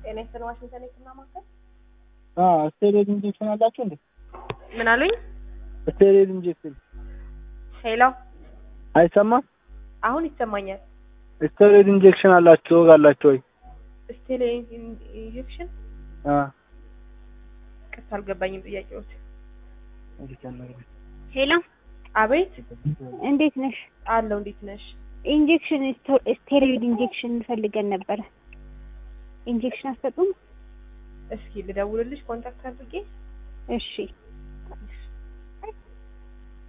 ጤና ይስጥልኝ ዋሽንግተን የህክምና ማዕከል ስቴሮይድ ኢንጀክሽን አላችሁ እንዴ? ምን አሉኝ? ስቴሮይድ ኢንጀክሽን ሄሎ አይሰማም? አሁን ይሰማኛል። ስቴሮይድ ኢንጀክሽን አላችሁ አላችሁ ወይ? ስቴሮይድ ኢንጀክሽን አ ቅርታ አልገባኝም ጥያቄዎች። ሄሎ አቤት እንዴት ነሽ? አለው እንዴት ነሽ? ኢንጀክሽን ስቴሮይድ ኢንጀክሽን ፈልገን ነበረ። ኢንጀክሽን አትሰጡም? እስኪ ልደውልልሽ ኮንታክት አድርጌ እሺ